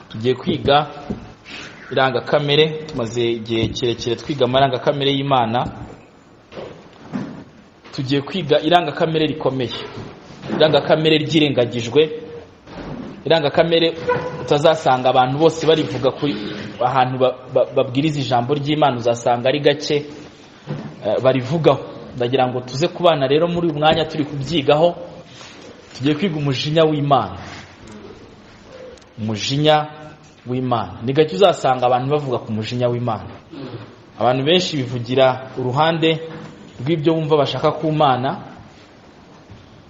tugiye kwiga irangakamere tumaze igihe kirekire twiga amarangakamere y'imana tugiye kwiga irangakamere rikomeye irangakamere ryirengagijwe irangakamere utazasanga abantu bose barivuga ahantu babwiriza ijambo ry'imana uzasanga ari gake barivugaho ndagira ngo tuze ku bana rero muri uyu mwanya turi kubyigaho tugiye kwiga umujinya w'imana umujinya w'imana ni gake uzasanga abantu bavuga ku mujinya w'imana abantu benshi bivugira uruhande rw'ibyo bumva bashaka ku mana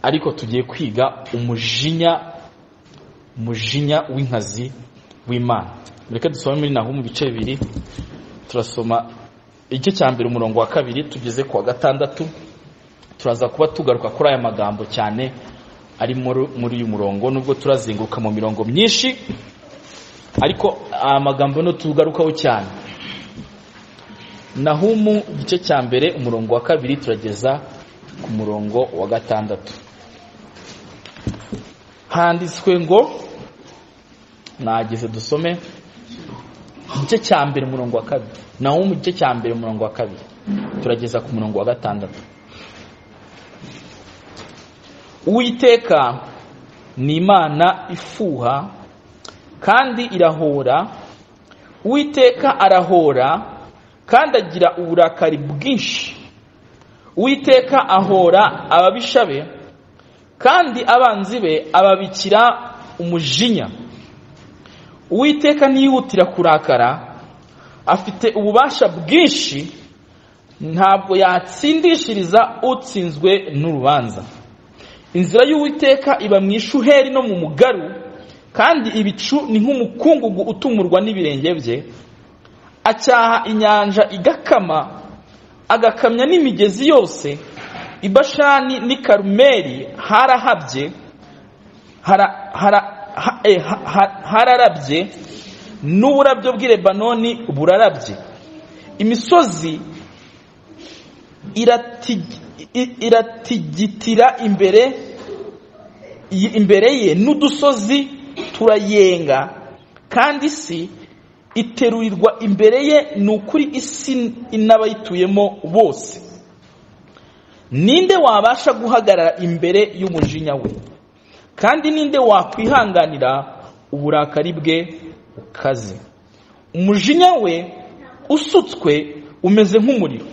ariko tugiye kwiga umujinya umujinya w'inkazi w'imana reka dusome muri naho mu bice bibiri turasoma igice cya mbere umurongo wa kabiri tugeze ku wa gatandatu turaza kuba tugaruka kuri aya magambo cyane ari muri uyu murongo nubwo turazenguruka mu mirongo myinshi ariko aya magambo no tugarukaho cyane naho mu gice cya mbere umurongo wa kabiri turageza ku murongo wa gatandatu handitswe ngo nageze dusome igice cya mbere umurongo wa kabiri naho mu gice cya mbere umurongo wa kabiri turageza ku murongo wa gatandatu uwiteka ni imana ifuha kandi irahora uwiteka arahora kandi agira uburakari bwinshi uwiteka ahora ababisha be kandi abanzi be ababikira umujinya uwiteka ntiyihutira kurakara afite ububasha bwinshi ntabwo yatsindishiriza utsinzwe n'urubanza inzira y'uwiteka iba mu ishuheri no mu mugaru kandi ibicu ni nk'umukungugu utumurwa n'ibirenge bye acyaha inyanja igakama agakamya n'imigezi yose ibashani n'i karumeri harahabye hararabye n'uburabyo bw'i lebanoni burarabye imisozi iratigitira imbere imbere ye n'udusozi turayenga kandi isi iterurirwa imbere ye ni ukuri isi n'abayituyemo bose ninde wabasha guhagarara imbere y'umujinya we kandi ninde wakwihanganira uburakari bwe bukaze umujinya we usutswe umeze nk'umuriro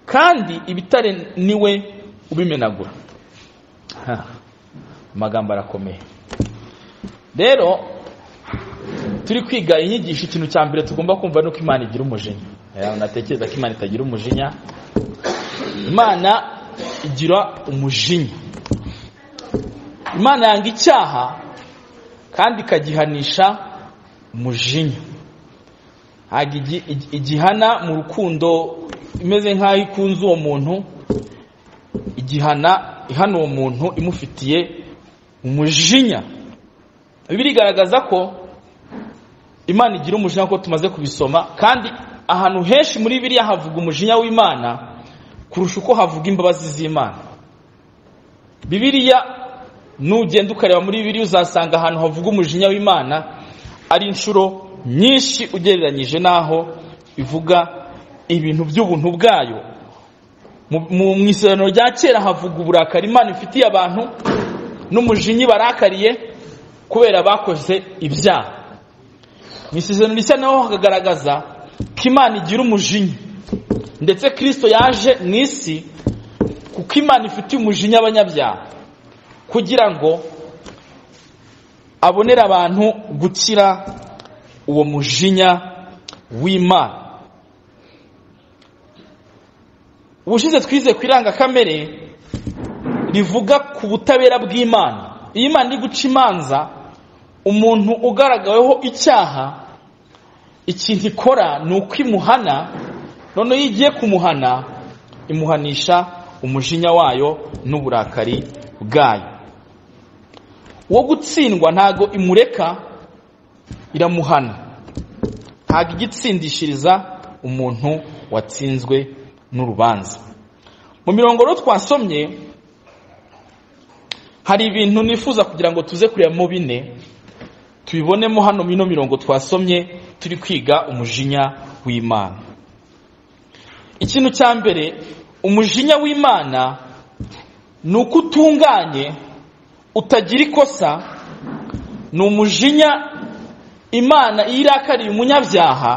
kandi ibitare niwe ubimenagura amagambo arakomeye rero turi kwiga inyigisho ikintu cya mbere tugomba kumva ni uko imana igira umujinya natekereza ko imana itagira umujinya imana igira umujinya imana yanga icyaha kandi ikagihanisha umujinya ntabwo igihana mu rukundo imeze nk'aho ikunze uwo muntu igihana ihana uwo muntu imufitiye umujinya ibi birigaragaza ko imana igira umujinya nk'uko tumaze kubisoma kandi ahantu henshi muri biriya havuga umujinya w'imana kurusha uko havuga imbabazi z'imana bibiriya nugenda ukareba muri bibiri uzasanga ahantu havuga umujinya w'imana ari inshuro nyinshi ugereranyije n'aho ivuga ibintu by'ubuntu bwayo mu isezerano rya kera havuga uburakari imana ifitiye abantu n'umujinya barakariye kubera bakoze ibyaha mu isezerano rishya naho hakagaragaza ko imana igira umujinya ndetse kirisito yaje mu isi kuko imana ifitiye umujinya abanyabyaha kugira ngo abonere abantu gukira uwo mujinya w'imana ubushize twize ku irangakamere rivuga ku butabera bw'imana iyo imana iri guca imanza umuntu ugaragaweho icyaha ikintu ikora ni uko imuhana noneho iyo igiye kumuhana imuhanisha umujinya wayo n'uburakari bwayo wo gutsindwa ntago imureka iramuhana ntabwo igitsindishiriza umuntu watsinzwe n'urubanza mu mirongo rero twasomye hari ibintu nifuza kugira ngo tuze kureba mu bine tubibonemo hano mino mirongo twasomye turi kwiga umujinya w'imana ikintu cya mbere umujinya w'imana ni uko utunganye utagira ikosa ni umujinya imana iyo irakariye umunyabyaha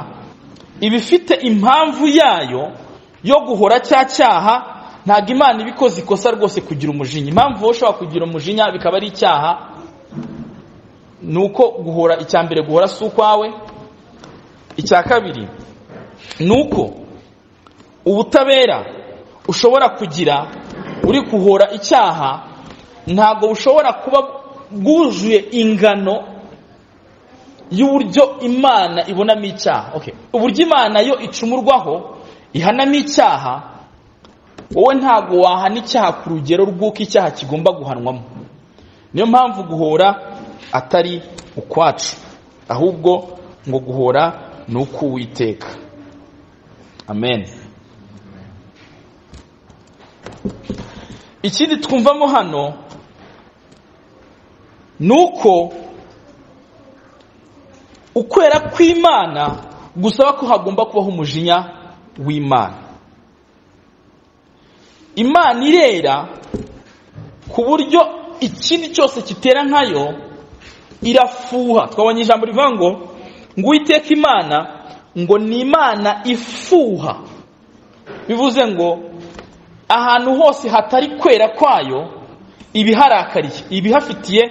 iba ifite impamvu yayo yo guhora cya cyaha ntabwo imana iba ikoze ikosa rwose kugira umujinya impamvu wowe ushobora kugira umujinya bikaba ari icyaha ni uko guhora icya mbere guhora si ukwawe icya kabiri ni uko ubutabera ushobora kugira uri guhora icyaha ntabwo bushobora kuba bwuzuye ingano y'uburyo imana ibonamo icyaha uburyo imana yo icumurwaho ihanamo icyaha wowe ntabwo wahana icyaha ku rugero rw'uko icyaha kigomba guhanwamo niyo mpamvu guhora atari ukwacu ahubwo ngo guhora ni uk'uwiteka amen ikindi twumvamo hano ni uko ukwera kw'imana gusaba ko hagomba kubaho umujinya w'imana imana irera ku buryo ikindi cyose kitera nkayo irafuha twabonye ijambo rivuga ngo ngo uwiteka imana ngo ni imana ifuha bivuze ngo ahantu hose hatari kwera kwayo ibiharakariye ibihafitiye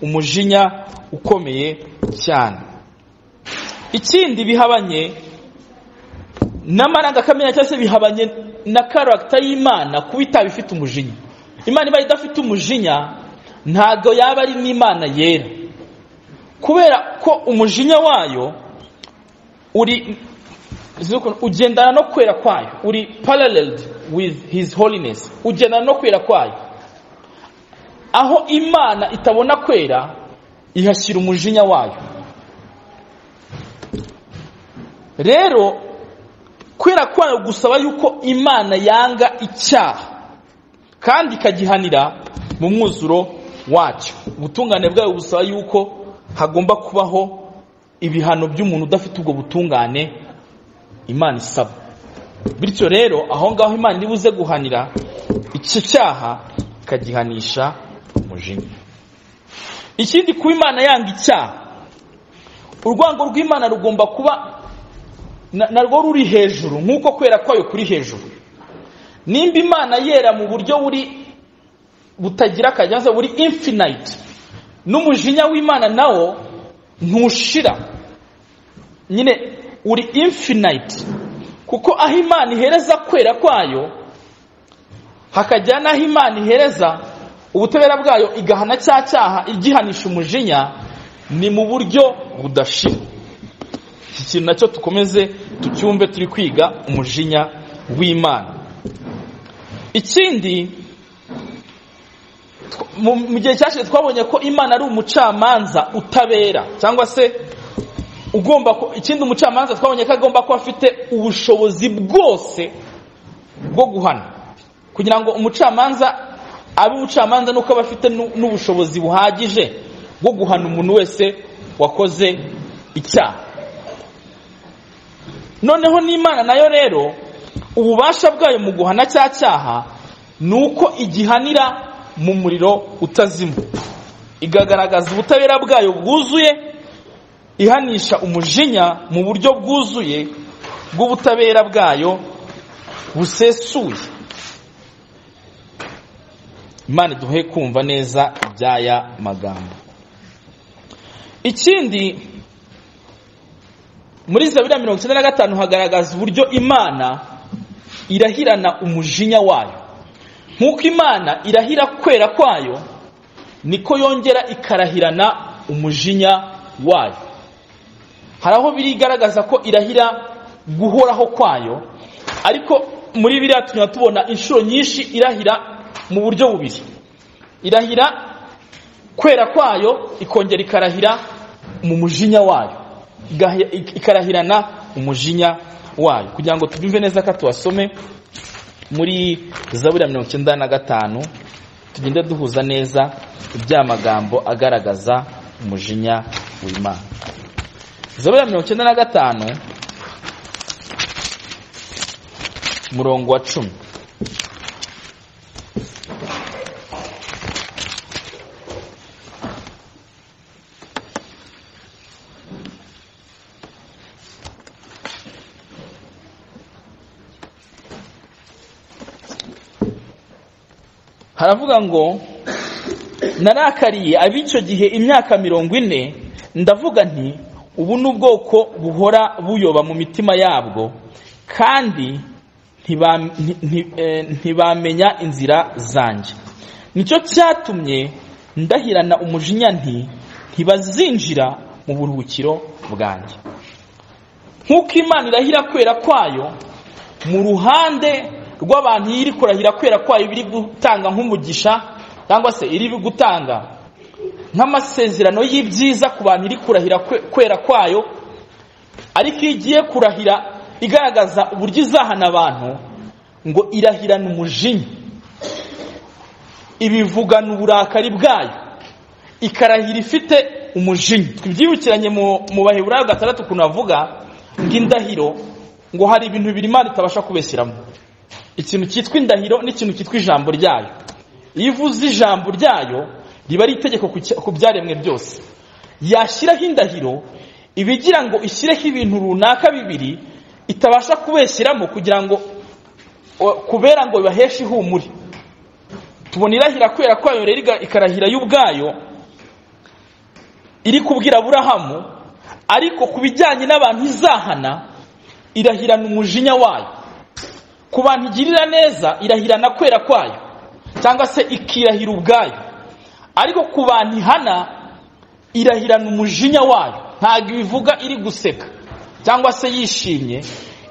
umujinya ukomeye cyane ikindi bihabanye n'amarangakamenya cyangwa se bihabanye na karagita y'imana kuba itaba ifite umujinya imana iba idafite umujinya ntabwo yaba ari n'imana yera kubera ko umujinya wayo uri ugendana no kwera kwayo uri paralleled with his holiness ugendana no kwera kwayo aho imana itabona kwera ihashyira umujinya wayo rero kwera kwayo gusaba yuko imana yanga icyaha kandi ikagihanira mu mwuzuro wacyo ubutungane bwayo busaba yuko hagomba kubaho ibihano by'umuntu udafite ubwo butungane imana isaba bityo rero aho ngaho imana ibuze guhanira iki cyaha ikagihanisha umujinya ikindi kuba imana yanga icyaha urwango rw'imana rugomba kuba narwo ruri hejuru nk'uko kwera kwayo kuri hejuru nimba imana yera mu buryo buri butagira akajya buri infinite n'umujinya w'imana nawo ntushira nyine uri infinite kuko aho imana ihereza kwera kwayo hakajya n'aho imana ihereza ubutabera bwayo igahana cya cyaha igihanisha umujinya ni mu buryo budashira iki kintu nacyo dukomeze tucyumve turi kwiga umujinya w'imana ikindi mu gihe cyashize twabonye ko imana ari umucamanza utabera cyangwa se ugomba ikindi umucamanza twabonye ko agomba kuba afite ubushobozi bwose bwo guhana kugira ngo umucamanza abe umucamanza nuko aba afite n'ubushobozi buhagije bwo guhana umuntu wese wakoze icyaha noneho n'imana nayo rero ububasha bwayo mu guhana cya cyaha ni uko igihanira mu muriro utazima igagaragaza ubutabera bwayo bwuzuye ihanisha umujinya mu buryo bwuzuye bw'ubutabera bwayo busesuye imana duhe kumva neza iby'aya magambo ikindi muri zabira mirongo icyenda na gatanu hagaragaza uburyo imana irahirana umujinya wayo nk'uko imana irahira kwera kwayo niko yongera ikarahirana umujinya wayo hari aho birigaragaza ko irahira guhoraho kwayo ariko muri biriya tunyura tubona inshuro nyinshi irahira mu buryo bubiri irahira kwera kwayo ikongera ikarahira mu mujinya wayo ikarahirana umujinya wayo kugira ngo tubyumve neza ko tubasome muri zaburi ya mirongo icyenda na gatanu tugenda duhuza neza iby'amagambo agaragaza umujinya w'imana zaburi ya mirongo icyenda na gatanu murongo wa cumi haravuga ngo narakariye ab'icyo gihe imyaka mirongo ine ndavuga nti ubu ni ubwoko buhora buyoba mu mitima yabwo kandi ntibam- nti- nti- eh, ntibamenya inzira zanjye nicyo cyatumye ndahirana umujinya nti ntibazinjira mu buruhukiro bwanjye nk'uko imana irahira kwera kwayo mu ruhande rw'abantu iyo iri kurahira kwera kwayo biri gutanga nk'umugisha cyangwa se iri gutanga nk'amasezerano y'ibyiza ku bantu iri kurahira kwe- kwera kwayo ariko iyo igiye kurahira igaragaza uburyo izahana abantu ngo irahirana umujinya ibivugana uburakari bwayo ikarahira ifite umujinya twibyibukiranye mu mu baheburayo gatandatu ukuntu bavuga ngo indahiro ngo hari ibintu bibiri imana itabasha kubeshyiramo ikintu cyitwa indahiro n'ikintu cyitwa ijambo ryayo iyo ivuze ijambo ryayo riba ari itegeko ku cya- ku byaremwe byose yashyiraho indahiro iba igira ngo ishyireho ibintu runaka bibiri itabasha kubeshyiramo kugira ngo o- kubera ngo bibaheshe ihumure tubona irahira kwera kwayo rero iga- ikarahira yo ubwayo iri kubwira aburahamu ariko ku bijyanye n'abantu izahana irahirana umujinya wayo ku bantu igirira neza irahirana kwera kwayo cyangwa se ikirahira ubwayo ariko ku bantu ihana irahirana umujinya wayo ntabwo ibivuga iri guseka cyangwa se yishimye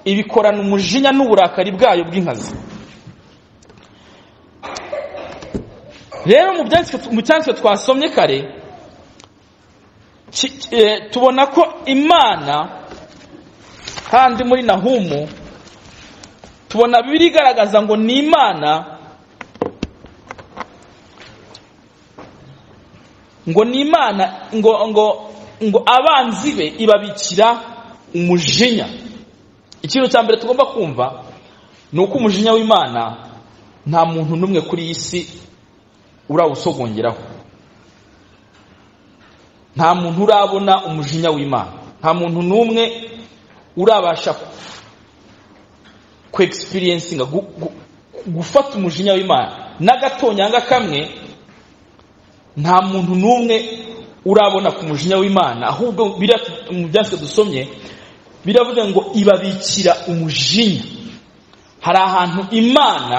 ibikorana umujinya n'uburakari bwayo bw'inkazi rero mu byanditswe- mu cyanditswe twasomye kare ki- eh, tubona ko imana kandi muri nahumu tubona bibiri igaragaza ngo ni imana ngo ni imana ngo ngo ngo abanzi be ibabikira umujinya ikintu cya mbere tugomba kumva ni uko umujinya w'imana nta muntu n'umwe kuri iyi si urawusogongeraho nta muntu urabona umujinya w'imana nta muntu n'umwe urabasha kwegisipirensinga gufata umujinya w'imana n'agatonyanga kamwe nta muntu n'umwe urabona ku mujinya w'imana ahubwo bira- mu byatsi dusomye biravuga ngo ibabikira umujinya hari ahantu imana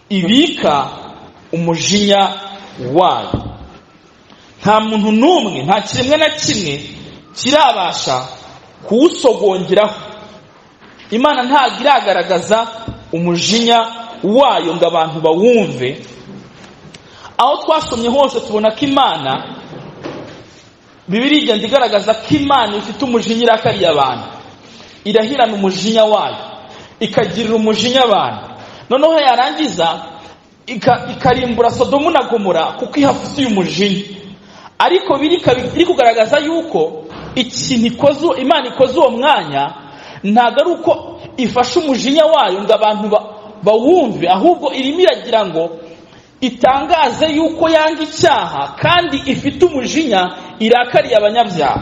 ibika umujinya wayo nta muntu n'umwe nta kiremwa na kimwe kirabasha kuwusogongeraho imana ntabwo iragaragaza umujinya wayo ngo abantu bawumve aho twasomye hose tubona ko imana bibiri igenda igaragaza ko imana ifite umujinya irakariye abantu irahirana umujinya wayo ikagirira umujinya abantu noneho yarangiza ika- ikarimbura sodomu na gomora kuko ihafitiye umujinya ariko biri ikabi- iri kugaragaza yuko ikintu ikoze imana ikoze uwo mwanya ntabwo ari uko ifashe umujinya wayo ngo abantu ba- bawumve ahubwo irimo iragira ngo itangaze yuko yanga icyaha kandi ifite umujinya irakariye abanyabyaha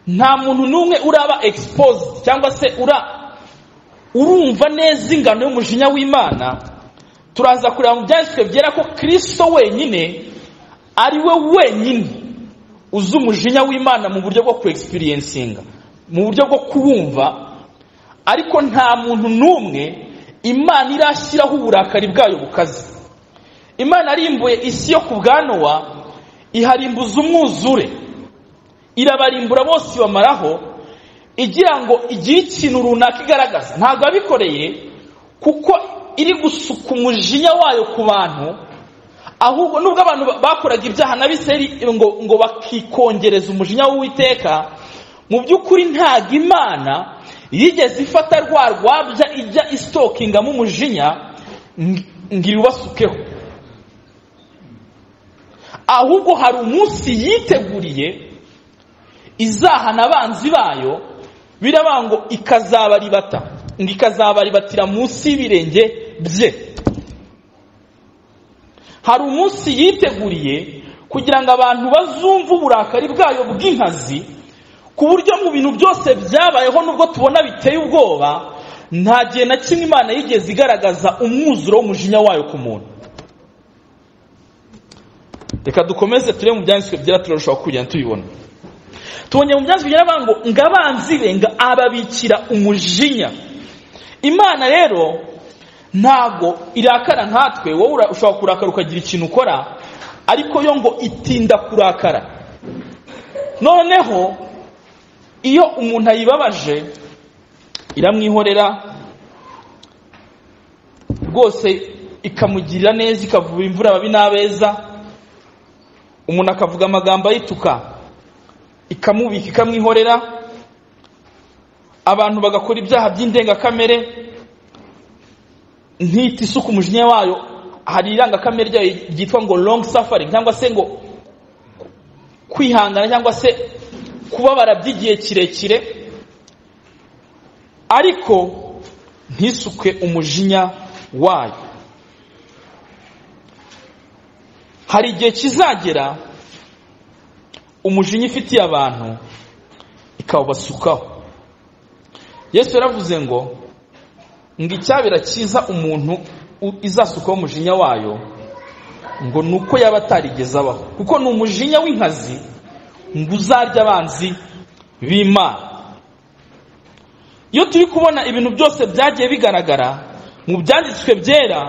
nta muntu n'umwe uraba exposed cyangwa se ura urumva neza ingano y'umujinya w'imana turaza kureba mu byanditswe byera ko kirisito wenyine ari we wenyine uzi umujinya w'imana mu buryo bwo kuwegisipirensinga mu buryo bwo kuwumva ariko nta muntu n'umwe imana irashyiraho uburakari bwayo bukaze imana arimbuye isi yo ku bwa nowa iharimbuza umwuzure irabarimbura bose ibamaraho igira ngo igire ikintu runaka igaragaza ntabwo yabikoreye kuko iri gusuka umujinya wayo ku bantu ahubwo nubwo abantu ba- bakoraga ibyaha na biseri ngo, ngo bakikongereza umujinya w'uwiteka mu by'ukuri ntabwo imana yigeze ifata rwa rwabya ijya isitokingamo umujinya ng- ngo irubasukeho ahubwo hari umunsi yiteguriye izahana abanzi bayo biraba ngo ikazabaribata ngo ikazabaribatira munsi y'ibirenge bye hari umunsi yiteguriye kugira ngo abantu bazumve uburakari bwayo bw'inkazi ku buryo mu bintu byose byabayeho nubwo tubona biteye ubwoba nta gihe na kimwe imana yigeze igaragaza umwuzuro w'umujinya wayo ku muntu reka dukomeze turebe mu byanditswe byera turarushaho kugenda tubibona tubonye mu byanditswe byera bavuga ngo ngo abanzi be ngo ababikira umujinya imana rero ntabwo irakara nkatwe wowe ushobora kurakara ukagira ikintu ukora ariko yo ngo itinda kurakara noneho iyo umuntu ayibabaje iramwihorera rwose ikamugirira neza ikavuba imvura ababi n'abeza umuntu akavuga amagambo ayituka ikamubika ikamwihorera abantu bagakora ibyaha by'indengakamere ntita isuku umujinya wayo hari irangakamere ryayo ryitwa ngo long suffering cyangwa se ngo kwihangana cyangwa se kubabara by'igihe kirekire ariko ntisuke umujinya wayo hari igihe kizagera umujinya ifitiye abantu ikawubasukaho yesu yaravuze ngo ngo icyabera cyiza umuntu izasukaho umujinya wayo ngo ni uko yaba atarigeze abaho kuko ni umujinya w'inkazi ngo uzarya abanzi b'imana iyo turi kubona ibintu byose byagiye bigaragara mu byanditswe byera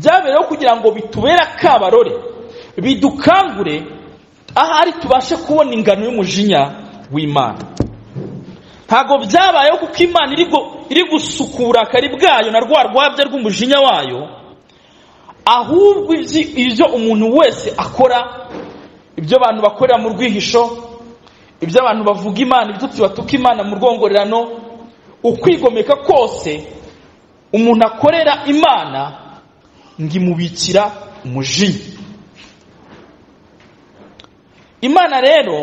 byabereyeho kugira ngo bitubere akabarore bidukangure ahari tubashe kubona ingano y'umujinya w'imana ntabwo byabayeho kuko imana iri gusukura akari bwayo na rwa rwabya rw'umujinya wayo ahubwo ibyo umuntu wese akora ibyo abantu bakorera mu rwihisho ibyo abantu bavuga imana ibitutsi batuka imana mu rwongorerano ukwigomeka kose umuntu akorera imana ngo imubikira umujinya imana rero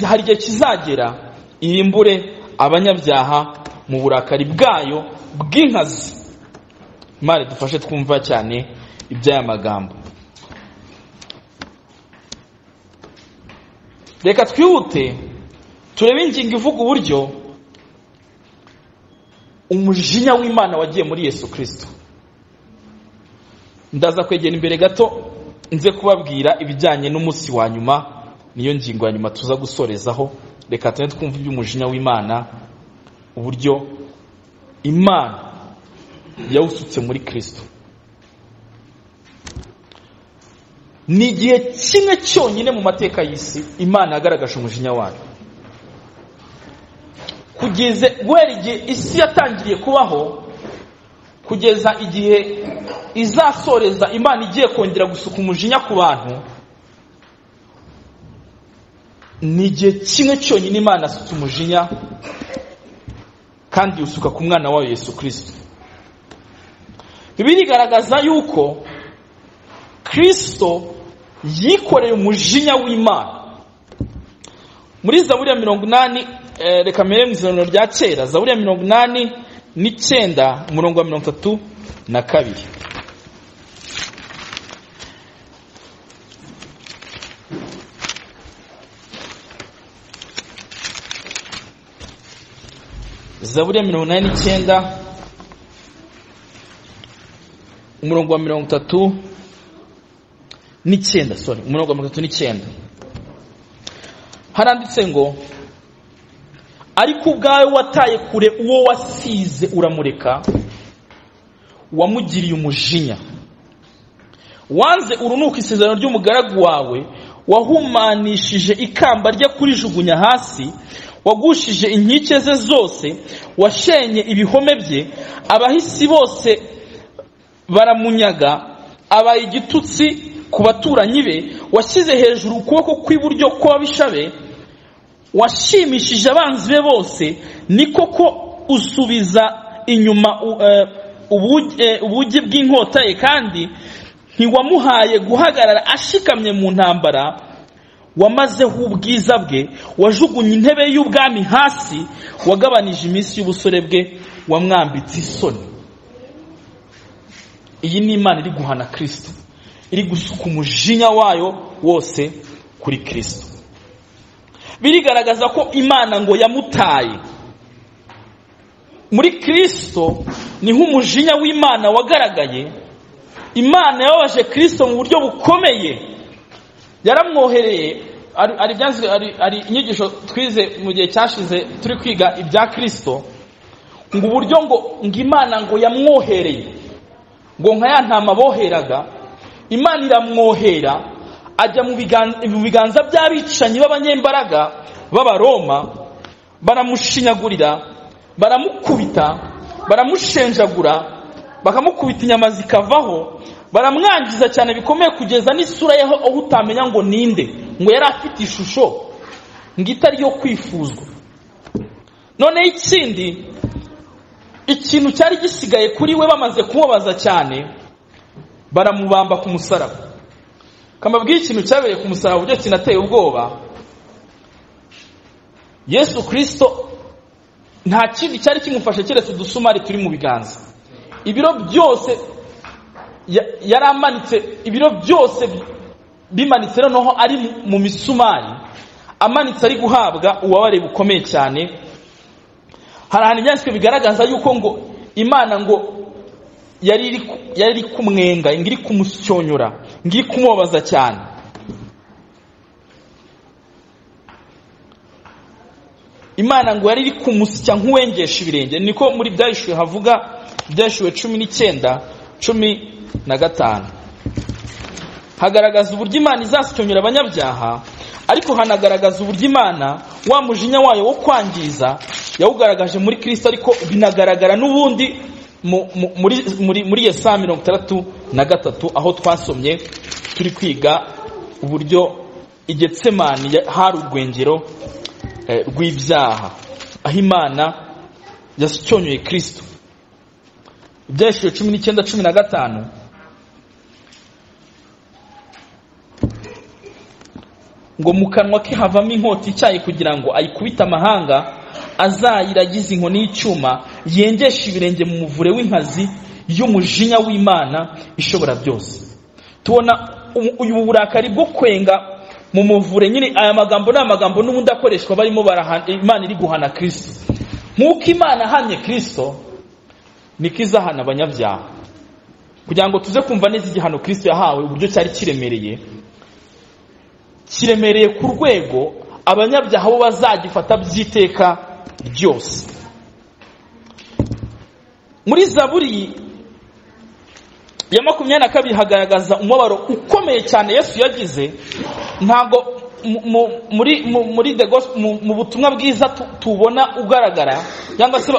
hari igihe kizagera irimbure abanyabyaha mu burakari bwayo bw'inkazi imana dufashe twumva cyane iby'aya magambo reka twihute turebe ingingo ivuga uburyo umujinya w'imana wagiye muri yesu kirisito ndaza kwegera imbere gato nze kubabwira ibijyanye n'umunsi wa nyuma niyo ngingo ya nyuma tuza gusorezaho reka tujye twumva iby'umujinya w'imana uburyo imana yawusutse muri kirisito ni igihe kimwe cyonyine mu mateka y'isi imana yagaragaje umujinya wayo kugeza guhera igihe isi yatangiriye kubaho kugeza igihe izasoreza imana igiye kongera gusuka umujinya ku bantu ni igihe kimwe cyonyine imana asutse umujinya kandi yusuka ku mwana wayo yesu kirisito birigaragaza yuko kirisito yikoreye umujinya w'imana muri zaburi ya mirongo inani reka mbere mu izaniro rya kera zaburi ya mirongo inani n'icyenda umurongo wa mirongo itatu na kabiri zaburi ya mirongo inani n'icyenda umurongo wa mirongo itatu n'icyenda sorry umurongo wa mirongo itatu n'icyenda haranditse ngo ariko ubwawe wataye kure uwo wasize uramureka wamugiriye umujinya wanze urunuka isezerano ry'umugaragu wawe wahumanishije ikamba rye kurijugunya hasi wagushije inkike ze zose washenye ibihome bye abahisi bose baramunyaga abaye igitutsi ku baturanyi be washyize hejuru ukuboko kw'iburyo kw'ababisha be washimishije abanzi be bose ni koko usubiza inyuma ubugi bw'inkota ye kandi ntiwamuhaye guhagarara ashikamye mu ntambara wamazeho ubwiza bwe wajugunye intebe y'ubwami hasi wagabanije iminsi y'ubusore bwe wamwambitse isoni iyi ni imana iri guhana kirisito iri gusuka umujinya wayo wose kuri kirisito birigaragaza ko imana ngo yamutaye muri kirisito ni nk'umujinya w'imana wagaragaye imana yababaje kirisito mu buryo bukomeye yaramwohereye ari inyigisho twize mu gihe cyashize turi kwiga ibya kirisito ngo uburyo ngo ngo imana ngo yamwohereye ngo nka ya ntama boheraga imana iramwohera ajya mu biganza by'abicanyi b'abanyembaraga b'abaroma baramushinyagurira baramukubita baramushenjagura bakamukubita inyama zikavaho baramwangiza cyane bikomeye kugeza n'isura yaho aho utamenya ngo ninde ngo yari afite ishusho ngo itari yo kwifuzwa noneho ikindi ikintu cyari gisigaye kuri we bamaze kumubaza cyane baramubamba ku musaraba kamabwiye ikintu cyabereye ku musaraba uburyo kinateye ubwoba yesu kirisito nta kindi cyari kimufashe keretse udusumari turi mu biganza ibiro byose yari amanitse ibiro byose bimanitse noneho ari mu misumari amanitse ari guhabwa ububabare bukomeye cyane hari ahantu ibyanditswe bigaragaza yuko ngo imana ngo yari iri kumwenga ngo iri kumusyonyora ngo iri kumubabaza cyane imana ngo yari iri kumusya nk'uwengesha ibirenge niko muri byayishuwe havuga byayishuwe cumi n'icyenda cumi na gatanu hagaragaza uburyo imana izasyonyora abanyabyaha ariko hanagaragaza uburyo imana wa mujinya wayo wo kwangiza yawugaragaje muri kirisito ariko binagaragara n'ubundi muri yesa mirongo itandatu na gatatu aho twasomye turi kwiga uburyo igetsemani hari urwengero rw'ibyaha aho imana yasyonyoye kirisito ibyayishije cumi n'icyenda cumi na gatanu ngo mu kanwa ke havamo inkota icyayi kugira ngo ayikubite amahanga azayiragize inkoni y'icyuma yengesha ibirenge mu muvure w'inkazi y'umujinya w'imana ishobora byose tubona ubu burakari bwo kwenga mu muvure nyine aya magambo ni amagambo n'ubundi akoreshwa barimo imana iri guhana kirisito nk'uko imana ahamye kirisito niko izahana abanyabyaha kugira ngo tuze kumva neza igihano kirisito yahawe uburyo cyari kiremereye kiremereye ku rwego abanyabyaha bo bazagifata by'iteka ryose muri zaburi ya makumyabiri na kabiri hagaragaza umubabaro ukomeye cyane yesu yagize ntabwo muri mu butumwa bwiza tubona ugaragara cyangwa se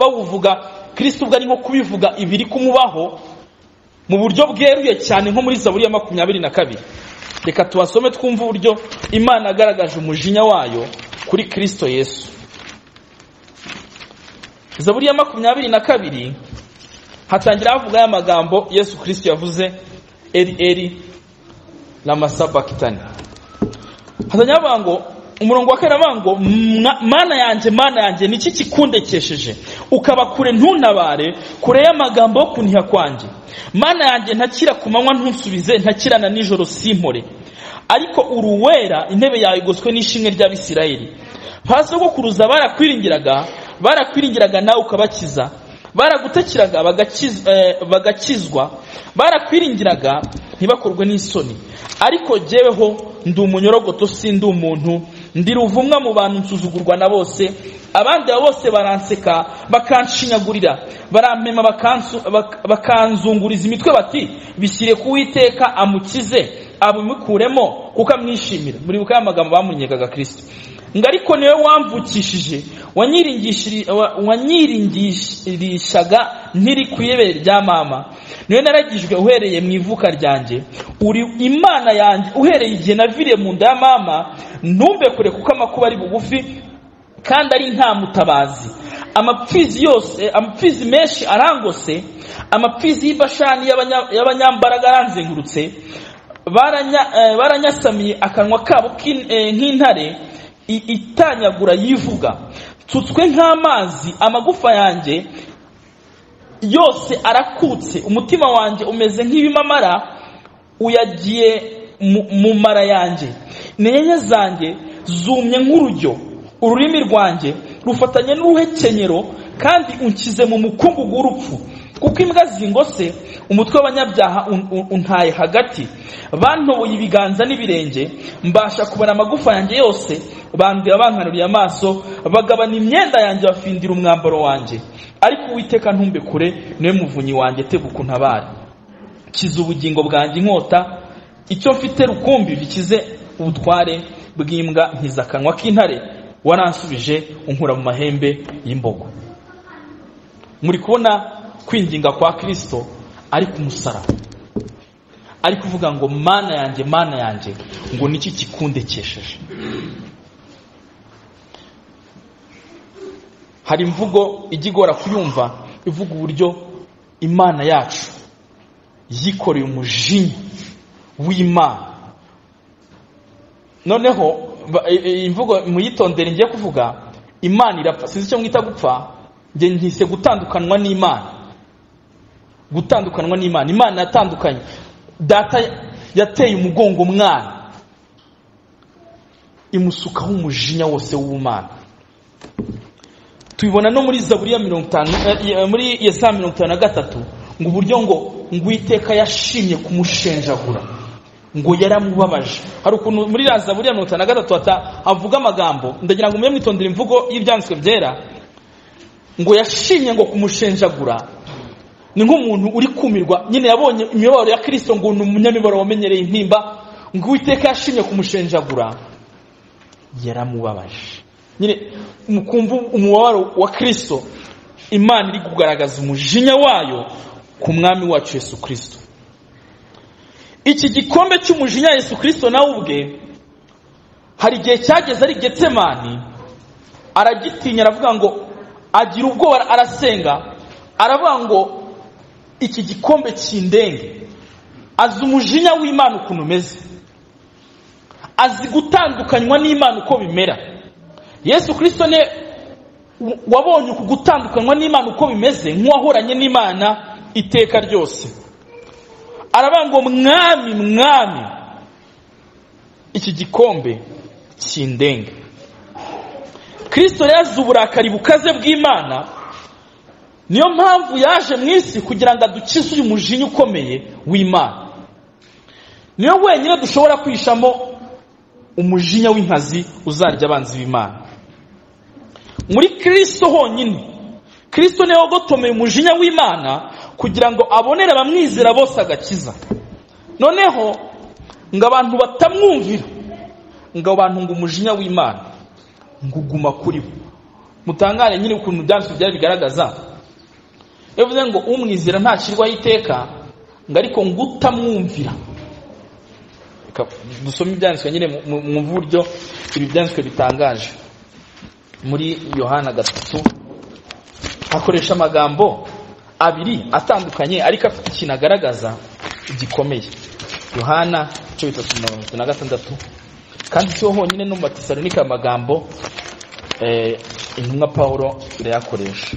bawuvuga kirisiti ubwo ari nko kubivuga ibiri kumubaho mu buryo bweruye cyane nko muri zaburi ya makumyabiri na kabiri reka tubasome twumve uburyo imana agaragaje umujinya wayo kuri kirisito yesu zaburi ya makumyabiri na kabiri hatangira havuga ya magambo yesu kirisito yavuze eri eri ramasabakitani hatangira havuga ngo umurongo wa kane ngo mana yanjye mana yanjye niki kikundekesheje ukaba kure ntuntabare kure y'amagambo yo kuniha kwanjye mana yanjye ntakira ku manywa ntusubize ntakirana nijoro simpore ariko uruwera intebe yawe igoswe n'ishimwe ry'abisirayeli ba sogokuruza barakwiringiraga barakwiringiraga nawe ukabakiza baragutakiraga bagakizwa barakwiringiraga ntibakorwe n'isoni ariko jyeweho ndi umunyorogoto si ndi umuntu ndi ruvumwa mu bantu nsuzugurwa na bose abandi abo bose baranseka bakanshinyagurira barampema bakanzunguriza imitwe bati bishyire ku witeka amukize abimukuremo kuko amwishimira muri buka y'amagambo bamunyegaga kirisito ngo ariko niwe wamvukishije wanyiringishaga ntiri ku ibere rya mama niwe naragijwe uhereye mu ivuka ryanjye uri imana yanjye uhereye igihe naviriye mu nda ya mama ntumbe kure kuko amakuba ari bugufi kandi ari nta mutabazi amapfizi yose amapfizi menshi arangose amapfizi y'ibashani y'abanya- y'abanyambaraga aranzengurutse baranya- eh, baranyasamiye akanwa kabo k'in- eh, nk'intare i- itanyagura yivuga nsutswe nk'amazi amagufa yanjye yose arakutse umutima wanjye umeze nk'ibimamara uyagiye mu- mu mara yanjye n'inyenye zanjye zumye nk'urujyo ururimi rwanjye rufatanye n'uruhekenyero kandi unshyize mu mukungugu w'urupfu kuko imbwa zingose umutwe w'abanyabyaha un- un- untaye hagati bantoboye ibiganza n'ibirenge mbasha kubara amagufa yanjye yose bandira bankanuriye amaso bagabana imyenda yanjye bafindira umwambaro wanjye ariko uwiteka ntumbe kure niwe muvunyi wanjye tebuka untabare kiza ubugingo bwanjye inkota icyo mfite rukumbi bikize ubutware bw'imbwa nkiza akanwa k'intare waransubije unkura mu mahembe y'imbogo muri kubona kwinginga kwa kirisito ari ku musaraba ari kuvuga ngo mana yanjye mana yanjye ngo niki kikundekesheje hari imvugo ijya igora kuyumva ivuga uburyo imana yacu yikoreye umujinya w'imana noneho ba- i- i- imvugo muyitondere ngiye kuvuga imana irapfa sinzi icyo mwita gupfa njye nkise gutandukanwa n'imana gutandukanwa n'imana imana yatandukanye data yateye umugongo umwana imusukaho umujinya wose w'ubumana tubibona no muri zaburi ya mirongo itanu eh, eh, muri yesaya mirongo itanu na gatatu ngo uburyo ngo ngo uwiteka yashimye kumushenjagura ngo yaramubabaje hari ukuntu muri ya zaburi ya mirongo itanu na gatatu hata havuga amagambo ndagira ngo mujye mwitondera imvugo y'ibyanditswe byera ngo yashimye ngo kumushenjagura ni nk'umuntu uri kumirwa nyine yabonye imibabaro ya kirisito ngo ni umunyamibabaro wamenyereye intimba ngo uwiteka yashimye kumushenjagura yaramubabaje nyine mukumva umubabaro wa kirisito imana iri kugaragaza umujinya wayo ku mwami wacu yesu kirisito iki gikombe cy'umujinya yesu kirisito nawe ubwe hari igihe cyageze ari getsemani aragitinya aravuga ngo agira ubwoba arasenga aravuga ngo iki gikombe kindenge azi umujinya w'imana ukuntu umeze azi gutandukanywa n'imana uko bimera yesu kirisito ni wabonye uku gutandukanywa n'imana uko bimeze nk'uwahoranye n'imana iteka ryose aravuga ngo mwami mwami iki gikombe kindenge kirisito rero azi uburakari bukaze bw'imana niyo mpamvu yaje mu isi kugira ngo adukize uyu mujinya ukomeye w'imana niyo wenyine dushobora kwishamo umujinya w'inkazi uzarya abanzi b'imana muri kirisito honyine kirisito niwe wagotomeye umujinya w'imana kugira ngo abonere abamwizera bose agakiza noneho ngo abantu batamwumvira ngo abantu ngo umujinya w'imana ngo uguma kuri bo mutangare nyine ukuntu ibyanditswe byari bigaragaza bivuze ngo umwizera ntakirwaho iteka ngo ariko ngo utamwumvira Reka dusome ibyanditswe nyine mu- mu- mu buryo ibi byanditswe bitangaje muri yohana gatatu akoresha amagambo abiri atandukanye ariko afite ikintu agaragaza gikomeye yohana icyo bitatu mirongo itatu na gatandatu kandi siho honyine no mu batesalonika aya magambo eh, intumwa pawulo irayakoresha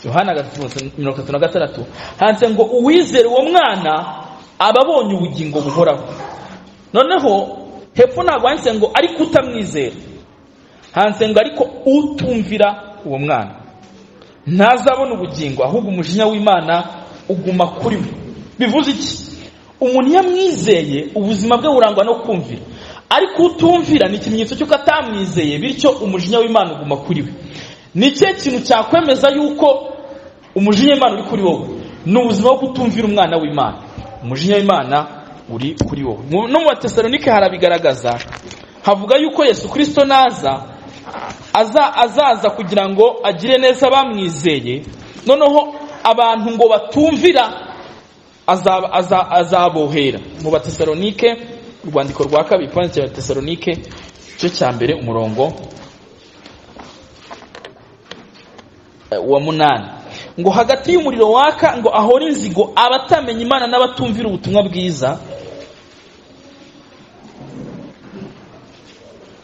yohana gatatu- mirongo itatu na gatandatu handitse ngo uwizera uwo mwana aba abonye ubugingo buhoraho noneho hepfo ntabwo handitse ngo ariko utamwizera handitse ngo ariko utumvira uwo mwana ntazabona ubugingo ahubwo umujinya w'imana uguma kuri we bivuze iki umuntu iyo amwizeye ubuzima bwe burangwa no kumvira ariko utumvira ni ikimenyetso cy'uko atamwizeye bityo umujinya w'imana uguma kuri we ni ikihe kintu cyakwemeza yuko umujinya w'imana uri kuri wowe ni ubuzima bwo kutumvira umwana w'imana umujinya w'imana uri kuri wowe Mu- no mu batesalonike harabigaragaza havuga yuko yesu kirisito naza aza azaza kugira ngo agire neza abamwizeye noneho abantu ngo batumvira azaba- aza- azabohera mu batesalonike urwandiko rwa kabiri kwandikira abatesalonike igice cya mbere umurongo eh, wa munani ngo hagati y'umuriro waka ngo ahore inzigo abatamenya imana n'abatumvira ubutumwa bwiza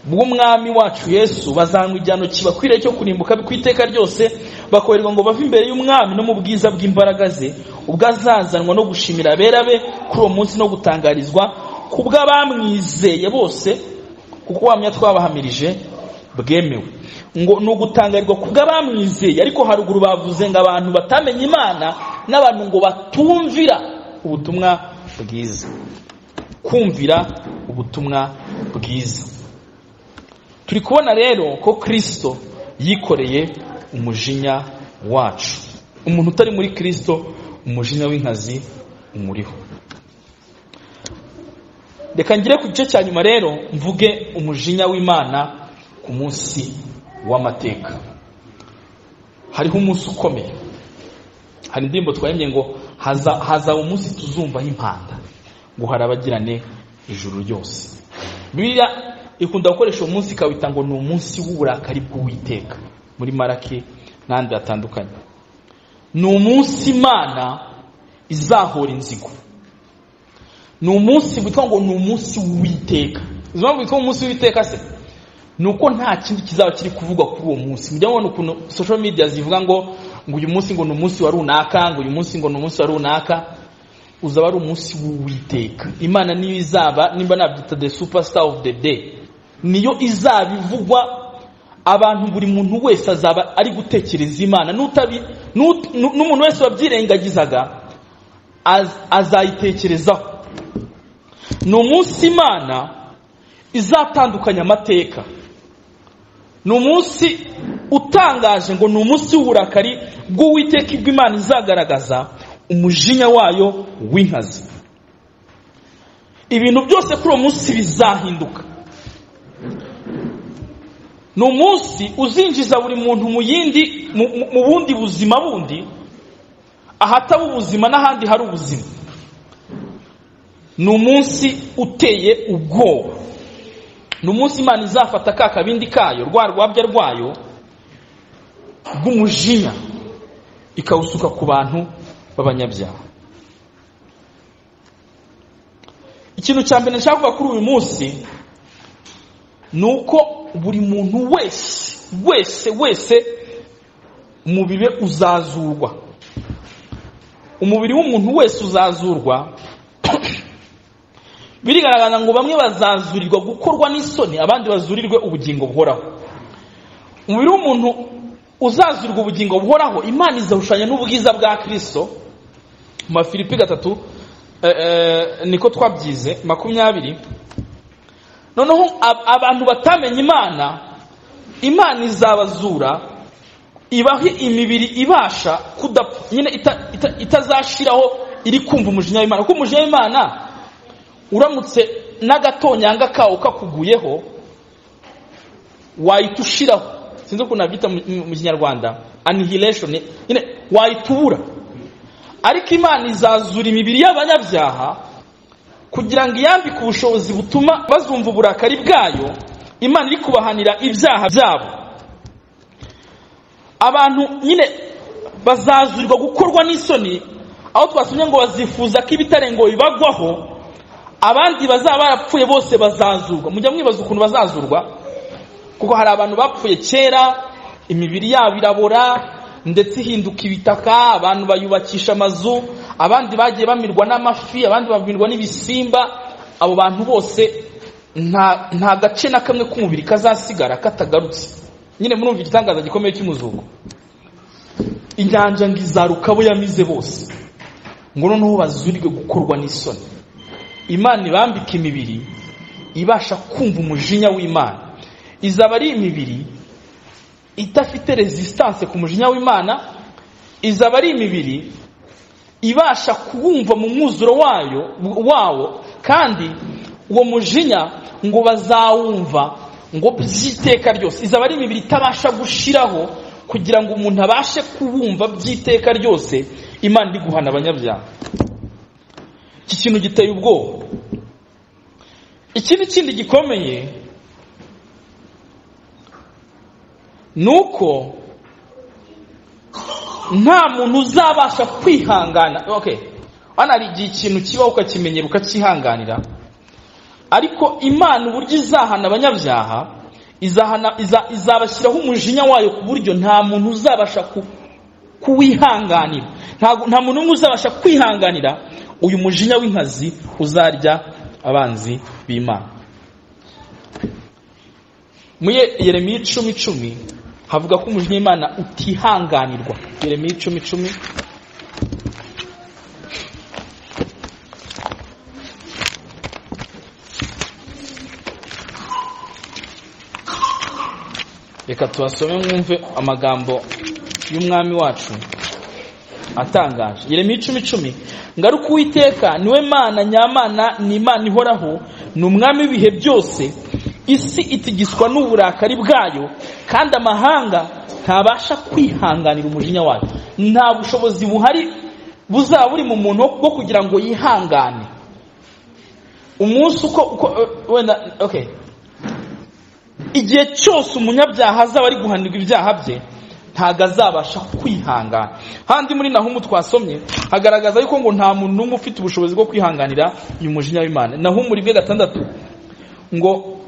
bw'umwami wacu yesu bazanywa igihano kibakwiriye cyo kurimbuka ku iteka ryose bakorerwa ngo bave imbere y'umwami no mu bwiza bw'imbaraga ze ubwo azazanwa no gushimira abera be kuri uwo munsi no gutangarizwa ku bw'abamwizeye bose kuko wamenya twabahamirije bwemewe ngo ni ugutangarirwa ku bw'abamwizeye ariko haruguru bavuze ngo abantu batamenya imana n'abantu ngo batumvira ubutumwa bwiza kumvira ubutumwa bwiza turi kubona rero ko kirisito yikoreye umujinya wacu umuntu utari muri kirisito umujinya w'inkazi umuriho reka ngire ku gice cya nyuma rero mvuge umujinya w'imana ku munsi w'amateka hariho umunsi ukomeye hari indirimbo twahembye ngo hazaba umunsi tuzumvaho impanda ngo harabagirane ijuru ryose biriya ikunda gukoresha uwo munsi ikawita ngo ni umunsi w'uburakari bw'uwiteka muri maraki n'ahandi hatandukanye ni umunsi imana izahora inzigo ni umunsi witwa ngo ni umunsi w'uwiteka izo mpamvu witwa umunsi w'uwiteka se ni uko nta kindi kizaba kiri kuvugwa kuri uwo munsi mujya mubona ukuntu social media zivuga ngo ngo uyu munsi ngo ni umunsi wa runaka ngo uyu munsi ngo ni umunsi wa runaka uzaba ari umunsi w'uwiteka imana niyo izaba nimba nabyita the superstar of the day niyo izaba ivugwa abantu buri muntu wese azaba ari gutekereza imana n'utabi n'umuntu wese wabyirengagizaga azayitekerezaho ni umunsi imana izatandukanya amateka ni umunsi utangaje ngo ni umunsi w'uburakari bw'uwiteka ibyo imana izagaragaza umujinya wayo w'inkazi ibintu byose kuri uwo munsi bizahinduka ni umunsi uzinjiza buri muntu mu yindi mu bundi buzima bundi ahataba ubuzima n'ahandi hari ubuzima ni umunsi uteye ubwoba ni umunsi imana izafata ka kabindi kayo rwa rwabya rwayo rw'umujinya ikawusuka ku bantu b'abanyabyaha ikintu cya mbere nshaka kuvuga kuri uyu munsi ni uko buri muntu wese wese wese umubiri we uzazurwa umubiri w'umuntu wese uzazurwa birigaragaza ngo bamwe bazazurirwa gukorwa n'isoni abandi bazurirwe ubugingo buhoraho umubiri w'umuntu uzazurirwa ubugingo buhoraho imana izahushanya n'ubwiza bwa kirisito mu mafilipi gatatu niko twabyize makumyabiri noneho abantu batamenya imana imana izabazura ibahe imibiri ibasha kudapfa nyine itazashiraho iri kumva umujinya w'imana kuko umujinya w'imana uramutse n'agatonyanga kawo kakuguyeho wahita ushiraho sinzi ukuntu nabyita mu kinyarwanda annihilation nyine wahita ubura ariko imana izazura imibiri y'abanyabyaha kugira ngo iyambike ubushobozi butuma bazumva uburakari bwayo imana iri kubahanira ibyaha byabo abantu nyine bazazurirwa gukorwa n'isoni aho twasomye ngo bazifuza ko ibitarengo bibagwaho abandi bazaba barapfuye bose bazazurwa mujya mwibaza ukuntu bazazurwa kuko hari abantu bapfuye kera imibiri yabo irabora ndetse ihinduka ibitaka abantu bayubakisha amazu abandi bagiye bamirwa n'amafi abandi bamirwa n'ibisimba abo bantu bose nta gace na kamwe k'umubiri kazasigara katagarutse nyine murumva igitangaza gikomeye cy'umuzuko inyanja ngo izaruka abo yamize bose ngo noneho bazurirwe gukorwa n'isoni imana ibambika imibiri ibasha kumva umujinya w'imana izaba ari imibiri idafite resistance ku mujinya w'imana izaba ari imibiri ibasha kuwumva mu mwuzuro wayo wawo kandi uwo mujinya ngo bazawumva ngo by'iteka ryose izaba ari imibiri itabasha gushiraho kugira ngo umuntu abashe kuwumva by'iteka ryose imana iri guhana abanyabyaha iki kintu giteye ubwoba ikindi kindi gikomeye ni uko nta muntu uzabasha kwihangana okay hano hari igihe ikintu kibaho ukakimenyera ukakihanganira ariko imana uburyo izahana abanyabyaha izahana iza- izabashyiraho umujinya wayo ku buryo nta muntu uzabasha ku- kuwihanganira Ntago- nta muntu n'umwe uzabasha kwihanganira uyu mujinya w'inkazi uzarya abanzi b'imana muri yeremiya icumi icumi havuga ko umujinya w'imana utihanganirwa yeremiya icumi icumi reka tubasome mwumve amagambo y'umwami wacu atangaje yeremiya icumi icumi ngaruka uwiteka niwe mana nyamana ni imana ihoraho ni umwami w'ibihe byose isi itigiswa n'uburakari bwayo kandi amahanga ntabasha kwihanganira umujinya wayo nta bushobozi buhari buzaba buri mu muntu bwo kugira ngo yihangane umunsi uko uko eh, wenda okay igihe cyose umunyabyaha azaba ari guhanirwa ibyaha bye ntabwo azabasha kwihangana handi muri nahumu twasomye hagaragaza yuko ngo nta muntu n'umwe ufite ubushobozi bwo kwihanganira uyu mujinya w'imana nahumu rimwe gatandatu ngo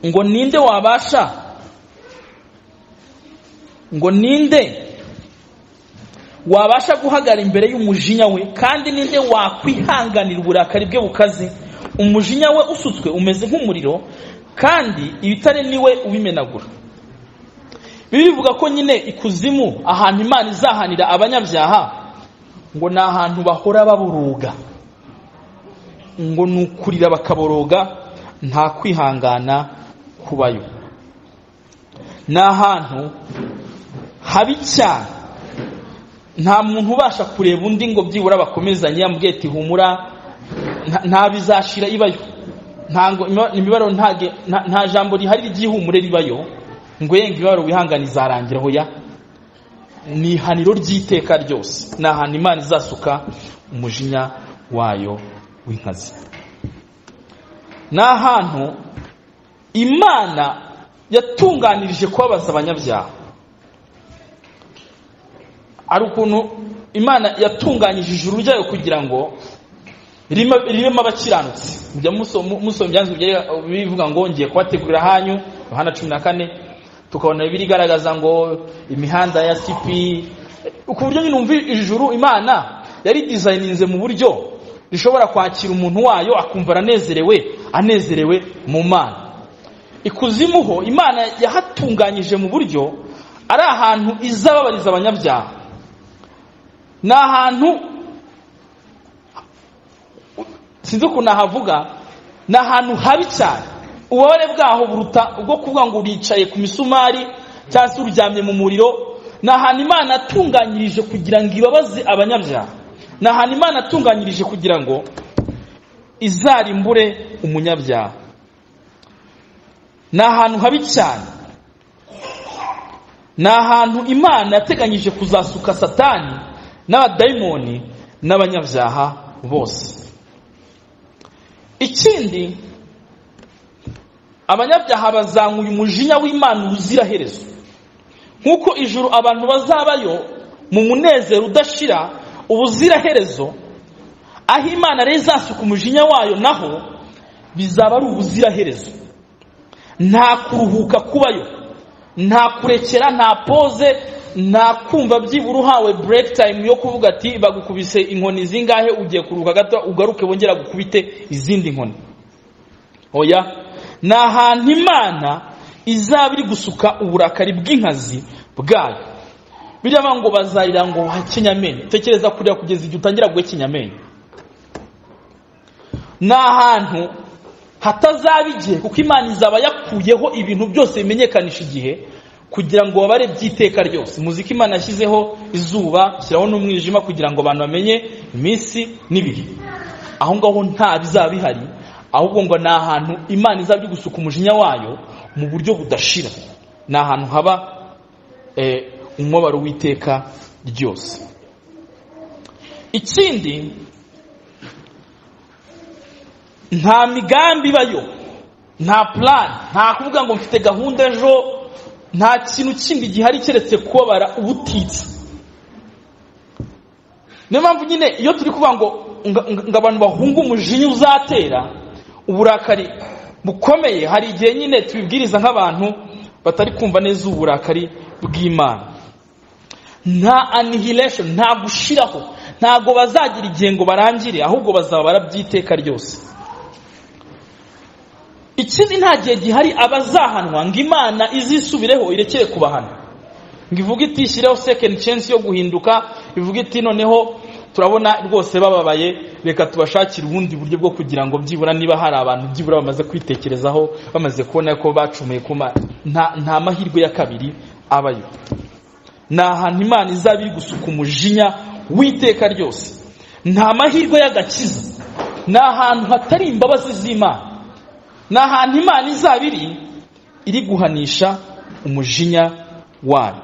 ngo ninde wabasha ngo ninde wabasha guhagara imbere y'umujinya we kandi ninde wakwihanganira uburakari bwe bukaze umujinya we usutswe umeze nk'umuriro kandi ibitare niwe ubimenagura bibi bivuga ko nyine ikuzimu ahantu imana izahanira abanyabyaha ngo ni ahantu bahora baburuga ngo ni ukurira bakaboroga nta kwihangana kubayo ni ahantu habi cyane nta muntu ubasha kureba undi ngo byibura bakomezanye yamubwiye ati humura nta- nta bizashira ibayo ntango ima- imibabaro ntage- nta nta jambo rihari ry'ihumure ribayo ngo yenga imibabaro wihangana izarangira hoya ni ihaniro ry'iteka ryose ni ahantu imana izasuka umujinya wayo w'inkazi ni ahantu imana yatunganirije kubabaza abanyabyaha ari ukuntu imana yatunganyije ijuru ryayo kugira ngo ririmo ririmo abakiranutsi mujya muso- mu- musoma ibyanditswe byera- bivuga ngo ngiye kubategurira hanyu yohana cumi na kane tukabona bibiri igaragaza ngo imihanda ya sipi ku buryo nyine umva ijuru imana yari dizayininze mu buryo rishobora kwakira umuntu wayo akumva aranezerewe anezerewe mu mana ikuzimu ho imana yahatunganyije mu buryo ari ahantu izababariza abanyabyaha ni ahantu sinzi ukuntu nahavuga ni ahantu habi cyane ububabare bwaho buruta ubwo kuvuga ngo uricaye ku misumari cyangwa se uryamye mu muriro ni ahantu imana yatunganyirije kugira ngo ibabaze abanyabyaha ni ahantu imana yatunganyirije kugira ngo izarimbure umunyabyaha ni ahantu habi cyane ni ahantu imana yateganyije kuzasuka satani n'abadayimoni n'abanyabyaha bose ikindi abanyabyaha bazanywa umujinya w'imana ubuziraherezo nk'uko ijuru abantu bazabayo mu munezero udashira ubuziraherezo aho imana rero izasuka umujinya wayo naho bizaba ari ubuziraherezo nta kuruhuka kubayo nta kurekera nta poze nta kumva byibura uhawe break time yo kuvuga ati bagukubise inkoni zingahe ugiye kuruhuka gato ugaruke bongera gukubite izindi nkoni oya ni ahantu imana izaba iri gusuka uburakari bw'inkazi bwayo biriya ngo bazarira ngo hakenyamenyo tekereza kurira kugeza igihe utangira guhekenyamenyo ni ahantu hatazaba igihe kuko imana izaba yakuyeho ibintu byose bimenyekanisha igihe kugira ngo babare by'iteka ryose muzika imana yashyizeho izuba ishyiraho n'umwijima kugira ngo abantu bamenye iminsi n'ibihe aho ngaho nta bizaba bihari ahubwo ngo ni ahantu imana izaba iri gusuka umujinya wayo mu buryo budashira ni ahantu haba eh, umubabaro w'iteka ryose ikindi nta migambi ibayo nta plan nta kuvuga ngo mfite gahunda ejo nta kintu kindi gihari keretse kubabara ubutitsa niyo mpamvu nyine iyo turi kuvuga ngo nga- nga- ngo abantu bahunge umujinya uzatera uburakari bukomeye hari igihe nyine tubibwiriza nk'abantu batari kumva neza uburakari bw'imana nta annihilation nta gushiraho ntabwo bazagira igihe ngo barangire ahubwo bazaba barabyiteka ryose ikindi nta gihe gihari abazahanwa ngo imana izisubireho irekere kubahana ngo ivuge itishyireho second chance yo guhinduka ivuge iti noneho turabona rwose bababaye reka tubashakire ubundi buryo bwo kugira ngo byibura niba hari abantu byibura bamaze kwitekerezaho bamaze kubona ko bacumuye ku Mana." nta nta mahirwe ya kabiri abayo ni ahantu imana izaba iri gusuka umujinya w'iteka ryose nta mahirwe y'agakiza ni ahantu hatari imbabazi z'imana ni ahantu imana izaba iri iri guhanisha umujinya wayo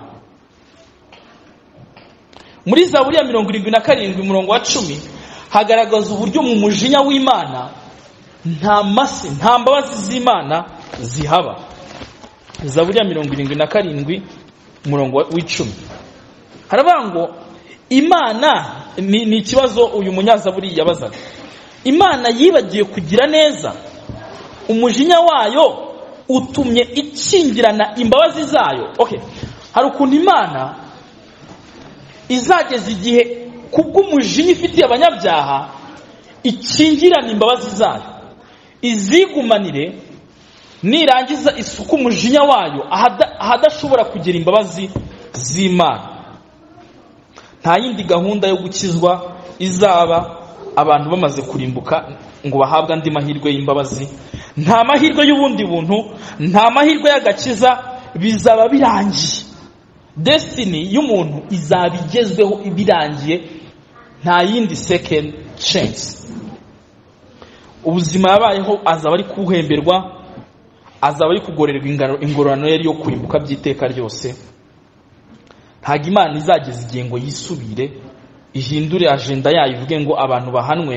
muri zaburiya mirongo irindwi na karindwi umurongo wa cumi hagaragaza uburyo mu mujinya w'imana nta masi nta mbabazi z'imana zihaba zaburiya mirongo irindwi na karindwi umurongo wa- w'icumi haravuga ngo imana ni ni ikibazo uyu munyazaburi yabazaga imana yibagiwe kugira neza umujinya wayo utumye ikingirana imbabazi zayo okay hari ukuntu imana izageza igihe kubw'umujinya ifitiye abanyabyaha ikingirana imbabazi zayo izigumanire nirangiza isuka umujinya wayo ahada- ahadashobora kugera imbabazi z'imana nta yindi gahunda yo gukizwa izaba abantu bamaze kurimbuka ngo bahabwe andi mahirwe y'imbabazi nta mahirwe y'ubundi buntu nta mahirwe y'agakiza bizaba birangiye desitini y'umuntu izaba igezweho ibirangiye nta yindi second chance ubuzima yabayeho azaba ari kuhemberwa azaba ari kugorerwa ingano- ingororano yari yo kurimbuka by'iteka ryose ntabwo imana izageza igihe ngo yisubire ihindure ajenda yayo ivuge ngo abantu bahanwe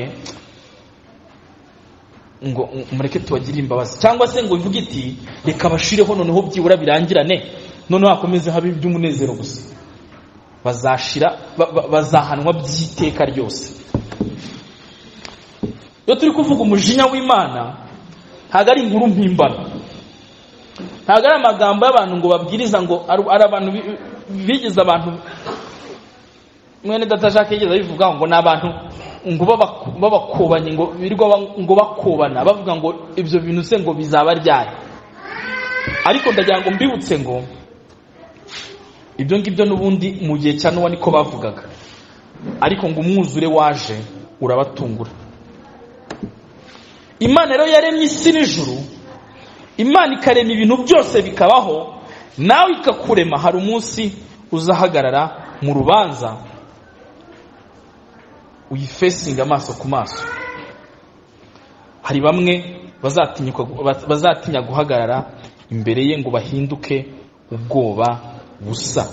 ngo mureke tubagire imbabazi cyangwa se ngo ivuge iti reka bashireho noneho byibura birangirane noneho hakomeze habe iby'umunezero gusa bazashira ba- ba- bazahanwa by'iteka ryose iyo turi kuvuga umujinya w'imana ntabwo ari inkuru mpimbano ntabwo ari amagambo y'abantu ngo babwiriza ngo ari ari abantu bi- bigize abantu mwene data Jacques yigeze abivuga ngo ni abantu ngo baba- babakobanye ngo birirwa ba- ngo bakobana bavuga ngo ibyo bintu se ngo bizaba ryari ariko ndagira ngo mbibutse ngo ibyo ngibyo n'ubundi mu gihe cya Nowa niko bavugaga ariko ngo umwuzure waje urabatungura imana rero yaremye isi n'ijuru imana ikarema ibintu byose bikabaho nawe ikakurema hari umunsi uzahagarara mu rubanza uyifesinga amaso ku maso hari bamwe bazatinyuka baz- bazatinya guhagarara imbere ye ngo bahinduke ubwoba busa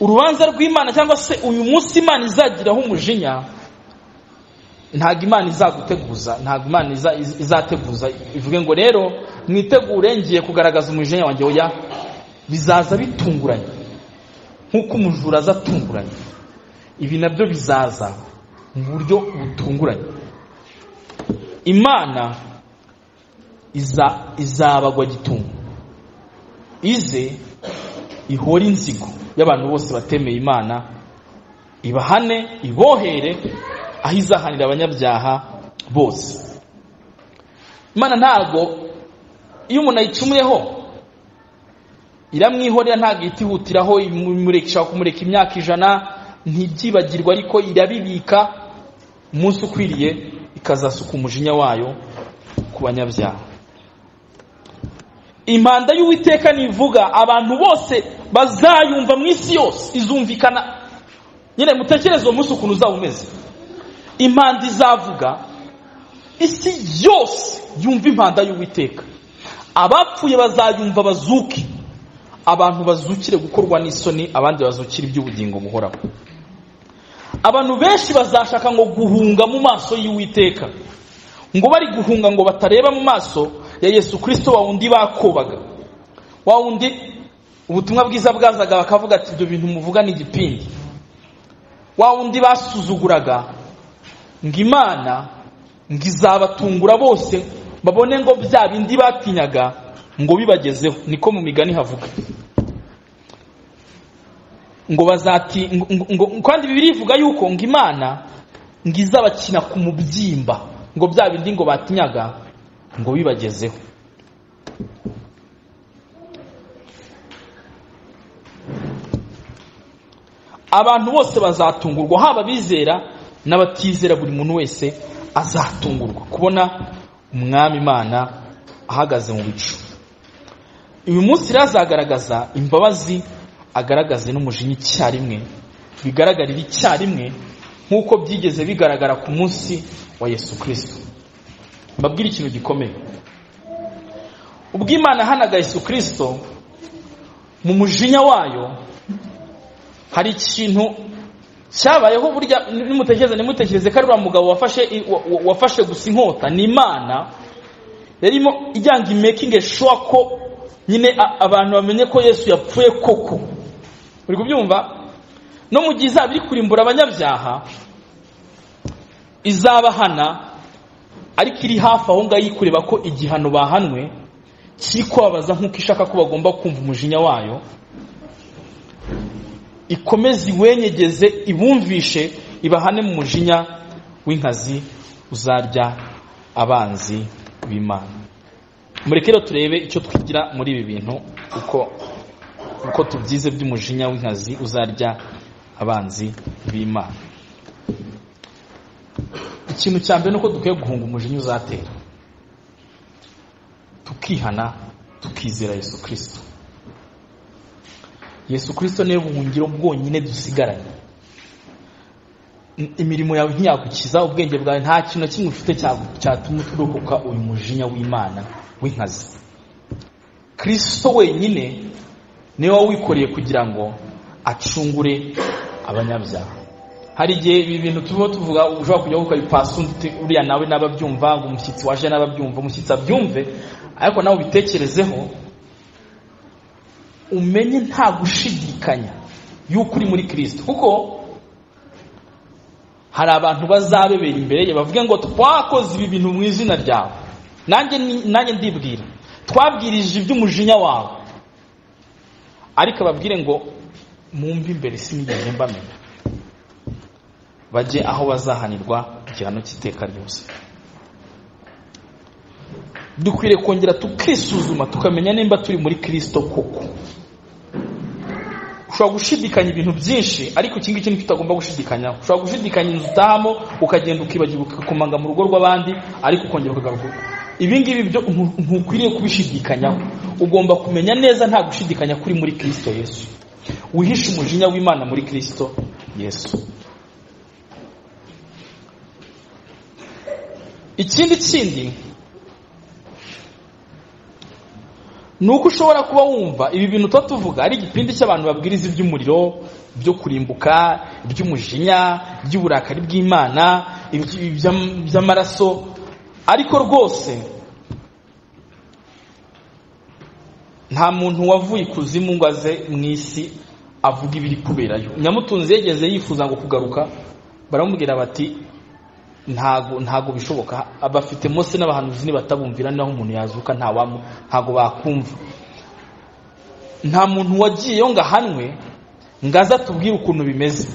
urubanza rw'imana cyangwa se uyu munsi imana izagiraho umujinya ntabwo imana izaguteguza ntabwo imana iza- iz- izateguza ivuge ngo rero mwitegure ngiye kugaragaza umujinya wanjye oya bizaza bitunguranye nk'uko umujura aza atunguranye ibi nabyo bizaza mu buryo butunguranye imana iza izabagwa gitungo ize ihore inzigo y'abantu bose batemeye imana ibahane ibohere aho izahanira abanyabyaha bose imana ntago iyo umuntu ayicumuyeho iramwihorera ntabwo ihita ihutiraho imureka- ishaka kumureka imyaka ijana ntibyibagirwa ariko irabibika umunsi ukwiriye ikazasuka umujinya wayo ku banyabyaha impanda y'uwiteka nivuga abantu bose bazayumva mu isi yose izumvikana nyine mutekereze uwo munsi ukuntu uzaba umeze impanda izavuga isi yose yumva impanda y'uwiteka abapfuye bazayumva bazuke abantu bazukire gukorwa n'isoni abandi bazukire iby'ubugingo buhoraho abantu benshi bazashaka ngo guhunga mu maso y'uwiteka ngo bari guhunga ngo batareba mu maso ya yesu kirisito wa wundi bakobaga wa wundi ubutumwa bwiza bwazaga bakavuga ati ibyo bintu muvuga ni igipindi wa wundi basuzuguraga ngo imana ngo izabatungura bose babone ngo bya bindi batinyaga ngo bibagezeho niko mu migani havuga ngo bazati ngo- ngo ngo- kandi bibiri ivuga yuko ngo imana ngo izabakina ku mubyimba ngo bya bindi ngo batinyaga ngo bibagezeho abantu bose bazatungurwa haba abizera n'abatizera buri muntu wese azatungurwa kubona umwami imana ahagaze mu bicu uyu munsi rero azagaragaza imbabazi agaragaze n'umujinya icyarimwe bigaragarira icyarimwe nk'uko byigeze bigaragara ku munsi wa yesu kirisito mbabwire ikintu gikomeye ubwo imana hanaga yesu kirisito mu mujinya wayo hari ikintu cyabayeho burya nimutekereze nimutekereze ko ari uriya mugabo wafashe i- wa- wa- wafashe gusa inkota ni imana yarimo ijyanga imekinge shuwa ko nyine a- abantu bamenye ko yesu yapfuye koko uri kubyumva no mu gihe izaba iri kurimbura abanyabyaha izabahana ariko iri hafi aho ngaho iri kureba ko igihano bahanwe kiri kubabaza nk'uko ishaka ko bagomba kumva umujinya wayo ikomeze iwenyegeze ibumvishe ibahane mu mujinya w'inkazi uzarya abanzi b'imana mureke rero turebe icyo twigira muri ibi bintu uko uko tubyize by'umujinya w'inkazi uzarya abanzi b'imana ikintu cya mbere ni uko dukwiye guhunga umujinya uzatera tukihana tukizera yesu kirisito yesu kirisito niwe buhungiro bwonyine dusigaranye Im- imirimo yawe ntiyagukiza ubwenge bwawe nta kintu na kimwe ufite cyagu- cyatuma uturokoka uyu mujinya w'imana w'inkazi kirisito wenyine niwe wawikoreye kugira ngo acungure abanyabyaha hari igihe ibi bintu turimo tuvuga ushobora kujya ukabipasa undi uti, uriya nawe n'ababyumva ngo umushyitsi waje n'ababyumva umushyitsi abyumve ariko nawe ubitekerezeho umenye nta gushidikanya y'uko uri muri kirisito kuko hari abantu bazabebera imbere ye bavuge ngo twakoze ibi bintu mu izina ryawe nanjye ni- nanjye ndibwira twabwirije iby'umujinya wawe ariko ababwire ngo mwumve imbere sinigeze mbamenya bajye aho bazahanirwa igihano cy'iteka ryose dukwiriye kongera tukisuzuma tukamenya nimba turi muri kirisito koko ushobora gushidikanya ibintu byinshi ariko iki ngiki nicyo utagomba gushidikanyaho ushobora gushidikanya inzu utahamo ukagenda ukibagirwa ukakomanga mu rugo rw'abandi ariko ukongera ukagaruka ibi ngibi byo ntu- ntukwiriye kubishidikanyaho ugomba kumenya neza nta gushidikanya kuri muri kirisito yesu wihishe umujinya w'imana muri kirisito yesu ikindi kindi ni uko ushobora kuba wumva ibi bintu tuba tuvuga ari igipindi cy'abantu babwiriza iby'umuriro byo kurimbuka iby'umujinya iby'uburakari bw'imana iby- iby'am- iby'amaraso ariko rwose nta muntu wavuye ikuzimu ngo aze mu isi avuga ibiri kuberayo nyamutunzi yegeze yifuza ngo kugaruka baramubwira bati ntago ntago bishoboka abafite mose n'abahanuzi nibatabumvira naho umuntu yazuka ntawamu ntago bakumva nta muntu wagiyeyo ngo ahanwe ngo aze atubwire ukuntu bimeze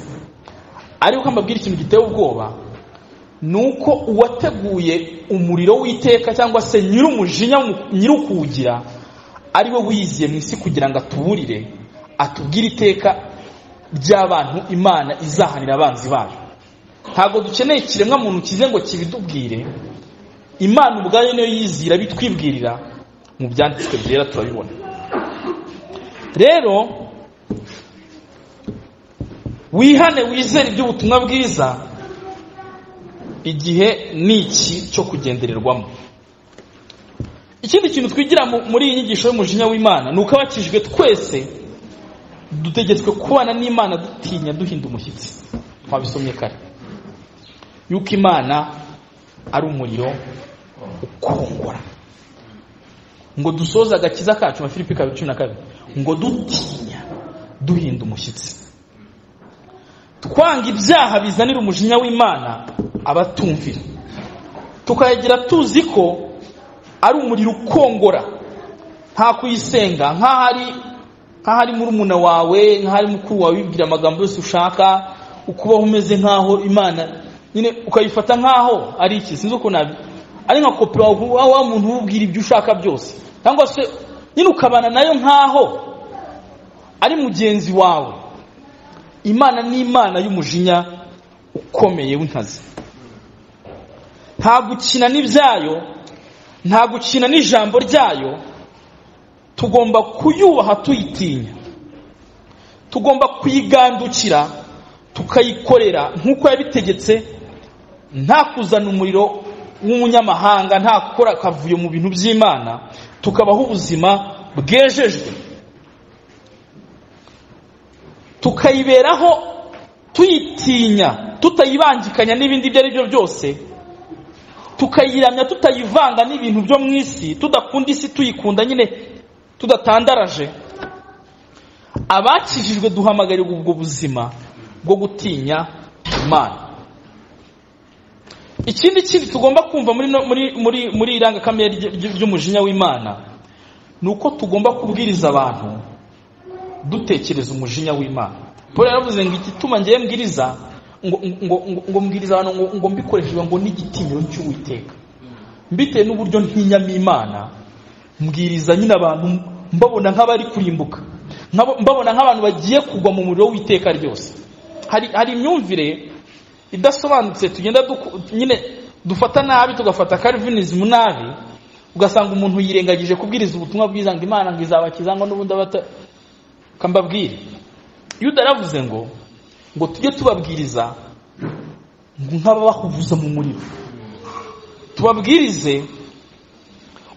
ariko mbabwira ikintu giteye ubwoba ni uko uwateguye umuriro w'iteka cyangwa se nyir'umujinya w'umu- nyir'ukuwugira ari we wiyiziye mu isi kugira ngo atuburire atubwire iteka ry'abantu imana izahanira abanzi bayo ntabwo dukeneye ikiremwa muntu kize ngo kibidubwire imana ubwayo niyo yizira bitwibwirira mu byanditswe byera turabibona rero wihane wizere iby'ubutumwa bwiza igihe ni iki cyo kugendererwamo ikindi kintu twigira mu- muri iyi nyigisho y'umujinya w'imana ni uko abakijwe twese dutegetswe kubana n'imana dutinya duhinda umushyitsi twabisomye kare yuko imana ari umuriro ukongora ngo dusoze agakiza kacu nka filipi kabiri cumi na kabiri ngo dutinya duhinda umushyitsi twanga ibyaha bizanira umujinya w'imana abatumvira tukayagira tuzi ko ari umuriro ukongora nta kuyisenga nk'ahari nk'ahari murumuna wawe nk'ahari mukuru wawe wibwira amagambo yose ushaka ukubaho umeze nk'aho imana nyine ukayifata nk'aho ari iki sinzi uko nabi ari nka kopi wa wa muntu ububwira ibyo ushaka byose cyangwa se nyine ukabana nayo nk'aho ari mugenzi wawe imana ni imana y'umujinya ukomeye w'inkazi nta gukina n'ibyayo nta gukina n'ijambo ryayo tugomba kuyubaha tuyitinya tugomba kuyigandukira tukayikorera nk'uko yabitegetse nta kuzana umuriro w'umunyamahanga nta gukora akavuyo mu bintu by'imana tukabaho ubuzima bwejejwe tukayiberaho tuyitinya tutayibangikanya n'ibindi ibyo ari byo byose tukayiramya tutayivanga n'ibintu byo mu isi tudakunda isi tuyikunda nyine tudatandaraje abakijijwe duhamagarirwa ubwo buzima bwo gutinya imana ikindi kindi tugomba kumva muri irangakamere ry'umujinya w'imana ni uko tugomba kubwiriza abantu dutekereza umujinya w'imana paul yaravuze ngo igituma ngewe mbwiriza ngo mbwiriza abantu ngo mbikoreshejwe ngo n'igitinyiro cy'uwiteka mbitewe n'uburyo ntinyamo imana mbwiriza nyine abantu mbabona nk'abari kurimbuka mbabona nk'abantu bagiye kugwa mu muriro w'iteka ryose hari imyumvire idasobanutse tugenda nyine dufata nabi tugafata karivinizimu nabi ugasanga umuntu yirengagije kubwiriza ubutumwa bwiza ngo imana ngo izabakiza ngo n'ubundi abata kambabwire iyo udaravuze ngo ngo tujye tubabwiriza ngo nk'ababahuvuza mu muriro tubabwirize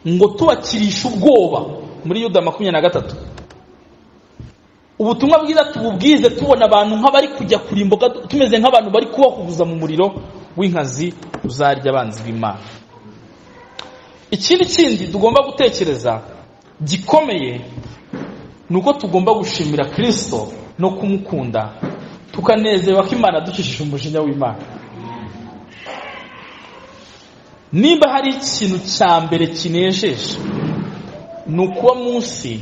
ngo tubakirishe ubwoba muri yuda makumyabiri na gatatu ubutumwa bwiza tububwize tubona abantu nk'abari kujya kurimbuka tumeze nk'abantu bari kubahubuza mu muriro w'inkazi uzarya abanzi b'imana ikindi kindi tugomba gutekereza gikomeye ni uko tugomba gushimira kirisito no kumukunda tukanezerwa ko imana ducishije umujinya w'imana nimba hari ikintu cya mbere kinejeje ni ukuba munsi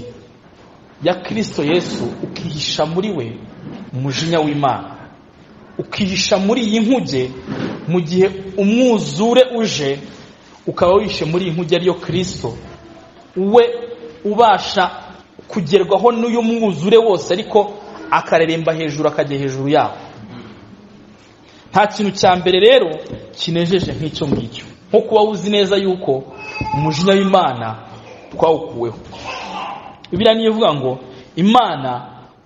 ya kirisito yesu ukihisha muri we umujinya w'imana ukihisha muri iyi nkuge mu gihe umwuzure uje ukaba wishe muri iyi nkuge ariyo kirisito we ubasha kugerwaho n'uyu mwuzure wose ariko akareremba hejuru akajya hejuru yawo nta kintu cya mbere rero kinejeje nk'icyo ngicyo nko kuba uzi neza yuko umujinya w'imana twawukuweho biriya niyo ivuga ngo imana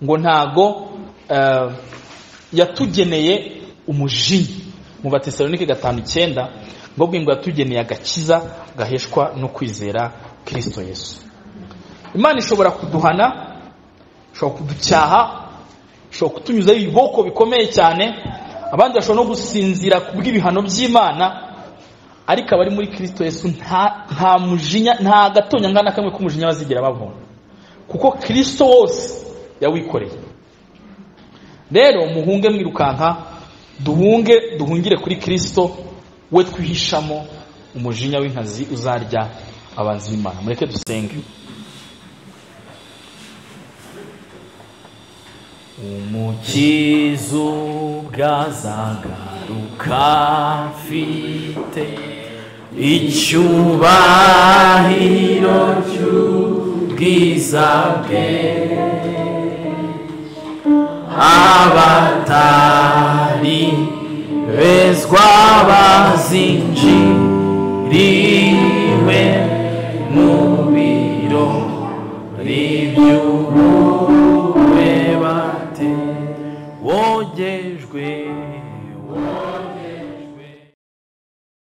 ngo ntago yatugeneye umujinya mu batesalonike gatanu icyenda ngo ngo yatugeneye agakiza gaheshwa no kwizera kirisito yesu imana ishobora kuduhana ishobora kuducyaha ishobora kutunyuzaho ibiboko bikomeye cyane abandi bashobora no gusinzira ku bw'ibihano by'imana ariko abari muri kirisito yesu nta mujinya nta gatonya ngana kamwe k'umujinya bazigira babona kuko kirisito wose yawikoreye rero muhunge mwirukanka duhunge duhungire kuri kirisito we twihishamo umujinya w'inkazi uzarya abanzi b'imana mureke dusenge umukiza ubwazagaruka mfite icyubahiro cy'ubwiza bwe abatari bezwa bazinjiriwe mu biro by'ubu